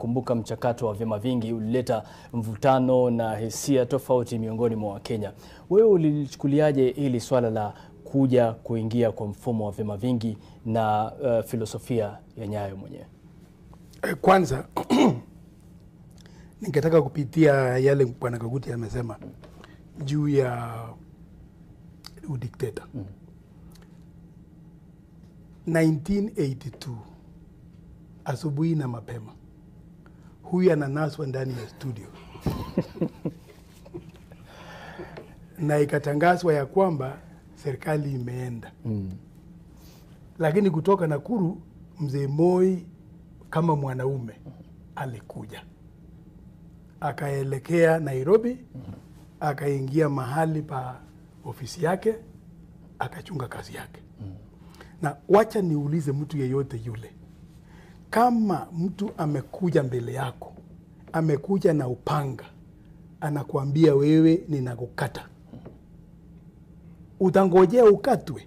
kumbuka mchakato wa vyama vingi ulileta mvutano na hisia tofauti miongoni mwa Wakenya. Wewe ulilichukuliaje hili swala la kuja kuingia kwa mfumo wa vyama vingi na uh, filosofia ya Nyayo mwenyewe? Eh, Kwanza ningetaka kupitia yale Bwana Kaguti amesema juu ya udikteta. 1982 asubuhi na mapema, huyu ananaswa ndani ya studio na ikatangazwa ya kwamba serikali imeenda lakini kutoka Nakuru mzee Moi kama mwanaume alikuja akaelekea Nairobi, akaingia mahali pa ofisi yake, akachunga kazi yake. Na wacha niulize mtu yeyote yule, kama mtu amekuja mbele yako, amekuja na upanga, anakuambia wewe, ninakukata, utangojea ukatwe?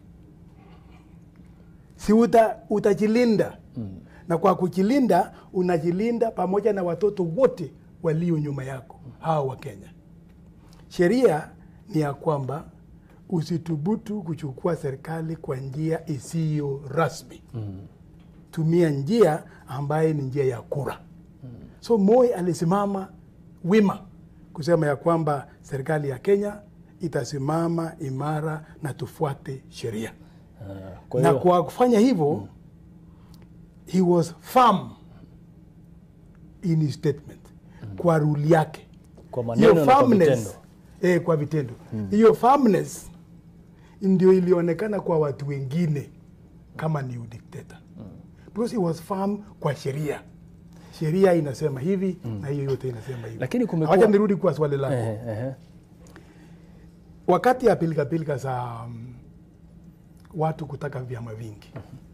si uta, utajilinda na kwa kujilinda unajilinda pamoja na watoto wote walio nyuma yako hawa wa Kenya. Sheria ni ya kwamba usithubutu kuchukua serikali kwa njia isiyo rasmi. Tumia njia ambaye ni njia ya kura. So Moi alisimama wima kusema ya kwamba serikali ya Kenya itasimama imara na tufuate sheria Kwa na hiyo kwa kufanya hivyo he was firm in his statement kwa ruli yake kwa maneno hiyo na kwa firmness vitendo. eh, kwa vitendo hiyo firmness ndio ilionekana kwa watu wengine kama ni udikteta because he was firm kwa sheria sheria inasema hivi na hiyo yote inasema hivi Lakini kumekuwa- wacha nirudi kwa swali lako Ehe, ehe. wakati ya pilikapilika za um, watu kutaka vyama vingi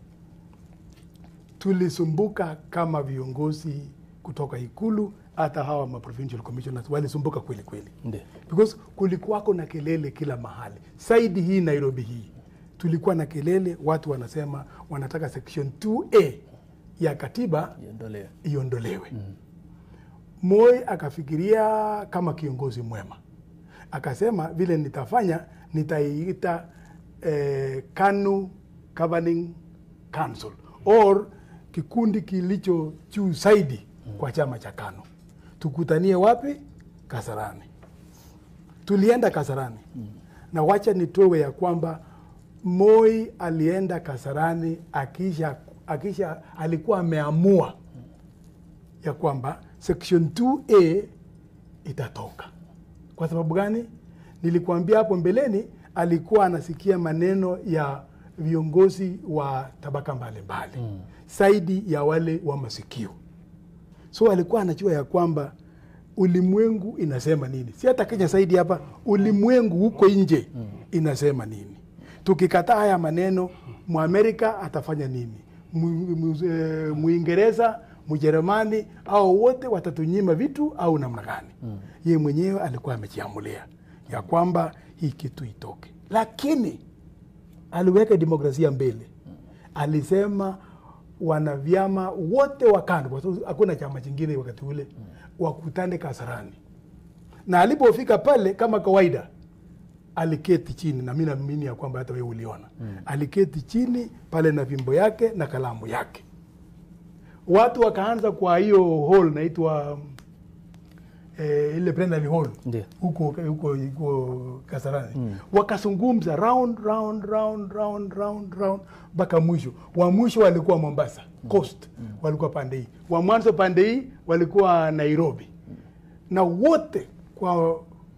tulisumbuka kama viongozi kutoka ikulu hata hawa ma provincial commissioners walisumbuka kweli kweli Ndiyo. because kulikuwako na kelele kila mahali saidi hii nairobi hii tulikuwa na kelele watu wanasema wanataka section 2a ya katiba Iondolewe. iondolewe. Moi akafikiria kama kiongozi mwema, akasema vile nitafanya nitaiita eh, KANU Governing Council or kikundi kilicho juu zaidi kwa chama cha KANU. Tukutanie wapi? Kasarani. Tulienda Kasarani na wacha nitowe ya kwamba Moi alienda Kasarani akisha, akisha alikuwa ameamua ya kwamba section 2A itatoka. Kwa sababu gani? Nilikuambia hapo mbeleni, alikuwa anasikia maneno ya viongozi wa tabaka mbalimbali zaidi ya wale wa masikio, so alikuwa anajua ya kwamba ulimwengu inasema nini, si hata Kenya zaidi hapa, ulimwengu huko nje inasema nini. Tukikataa haya maneno, Mwamerika atafanya nini? Mu- mu- eh, Muingereza, Mjerumani au wote watatunyima vitu au namna gani? Ye mwenyewe alikuwa amejiamulia ya kwamba hii kitu itoke, lakini aliweka demokrasia mbele. Alisema wanavyama wote wa KANU, kwa sababu hakuna chama chingine wakati ule, wakutane Kasarani, na alipofika pale kama kawaida aliketi chini, na mi naamini ya kwamba hata wewe uliona aliketi chini pale na fimbo yake na kalamu yake. Watu wakaanza kwa hiyo hall naitwa eh, ile plenary hall Ndio. huko huko huko Kasarani wakazungumza round round round round round round mpaka mwisho. Wa mwisho walikuwa Mombasa coast, walikuwa pande hii, wa mwanzo pande hii walikuwa Nairobi, na wote kwa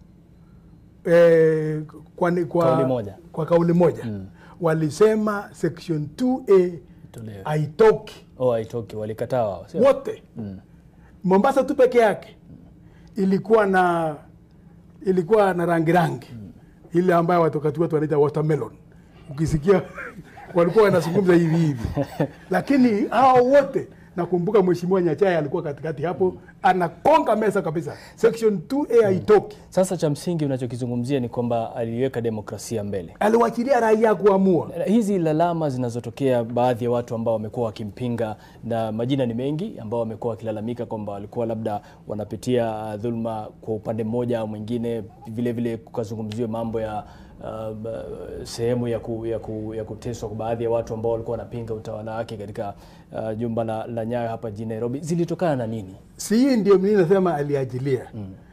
eh, kwa, ni- kwa Kauli moja. kwa kauli moja walisema section 2A Itolewe. haitoki Oh, haitoki, walikataa wao. sio? wote Mombasa tu peke yake ilikuwa na ilikuwa na rangi rangi ile ambayo watu wakati watu wanaita watermelon. Ukisikia walikuwa wanazungumza hivi hivi, lakini hao wote nakumbuka mheshimiwa Nyachaya alikuwa katikati hapo anakonga meza kabisa section 2A haitoki Sasa cha msingi unachokizungumzia ni kwamba aliweka demokrasia mbele. aliwachilia raia kuamua Hizi lalama zinazotokea baadhi ya watu ambao wamekuwa wakimpinga, na majina ni mengi, ambao wamekuwa wakilalamika kwamba walikuwa labda wanapitia uh, dhuluma kwa upande mmoja au mwingine. Vile vile kukazungumziwa mambo ya uh, ba- sehemu ya, ku, ya, ku, ya kuteswa kwa baadhi ya watu ambao walikuwa wanapinga utawala wake katika uh, jumba la, la Nyayo hapa jijini Nairobi. Zilitokana na nini? si hii ndio mimi nasema aliajilia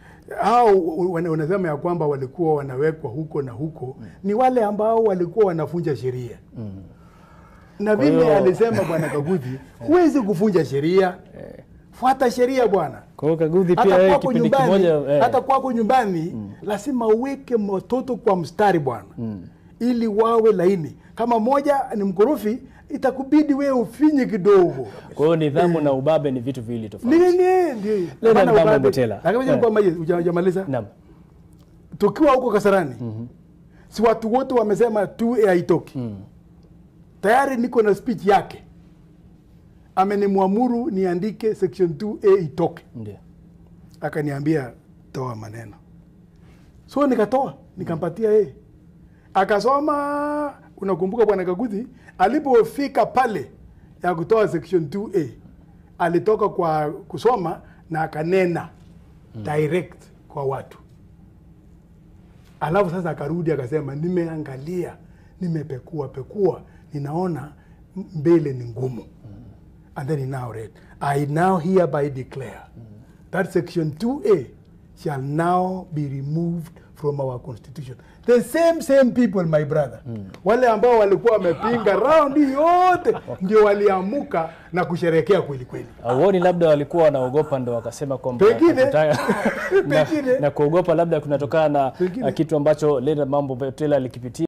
au wana- wanasema ya kwamba walikuwa wanawekwa huko na huko ni wale ambao walikuwa wanafunja sheria na Kwa vile hiyo- alisema bwana Kaguthi huwezi kufunja sheria fuata sheria bwana Kwa hiyo Kaguthi pia hata yeye kwako kipindi nyumbani, kimoja eh, hata kwako nyumbani lazima uweke watoto kwa mstari bwana ili wawe laini kama moja ni mkorofi itakubidi wewe ufinye kidogo kwa hiyo nidhamu na ubabe ni vitu viwili tofauti. nini ndio Leonard Hapana Bambo ubabe. Mbotela. Lakini Eh. kwamba hujamaliza Naam. tukiwa huko Kasarani si watu wote wamesema tu haitoki tayari niko na speech yake amenimwamuru niandike section 2A itoke Ndio. akaniambia toa maneno so nikatoa nikampatia yeye akasoma unakumbuka bwana kaguthi alipofika pale ya kutoa section 2a alitoka kwa kusoma na akanena direct kwa watu alafu sasa akarudi akasema nimeangalia nimepekua pekua ninaona mbele ni ngumu and then he now read i now hereby declare that section 2a shall now be removed from our constitution the same same people my brother wale ambao walikuwa wamepinga round hii yote ndio waliamuka na kusherekea kweli kweli Auoni labda walikuwa wanaogopa ndo wakasema kwamba Pengine. hatutaka- Pengine. na, na kuogopa labda kunatokana na Pengine. na kitu ambacho Leonard Mambo Mbotela alikipitia